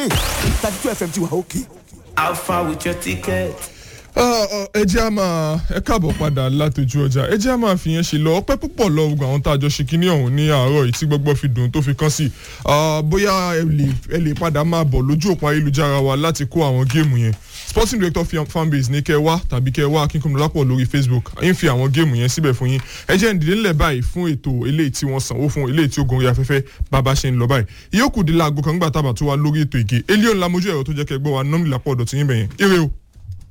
thirty two fm ti wà òkè. How far with your ticket? ẹ jẹ́ a máa ẹ káàbọ̀ padà látọjú ọjà ẹ jẹ́ a máa fi yẹn ṣe lọ ọpẹ́ púpọ̀ lọ gbogbo àwọn tá a jọ ṣe kínní ọ̀hún ní àárọ̀ yìí tí gbogbo fi dùn tó fi kán sí bóyá ẹ lè ẹ lè padà máa bọ̀ lójú òpó ayélujára wa láti kó àwọn géèmù yẹn sporting director fanbase ní kẹ́ wá tàbí kẹ́ wá akínkùnmí lápọ̀ lórí facebook ń fi àwọn géèmù yẹn síbẹ̀ fún yín ẹ jẹ́ ìdílé ńlẹ̀ báyìí fún ètò eléyìí tí wọ́n sanwó fún eléyìí tí ó gorí afẹ́fẹ́ bàbá ṣe ń lọ báyìí ìyókù dé láago kan nígbà tábà tó wá lórí ètò ìgè elion lamojú ẹ̀rọ tó jẹ́ kẹ́ gbọ́ wa nọ́mìlà pọ̀ ọ̀dọ̀ tí yín bẹ̀yẹn ire o.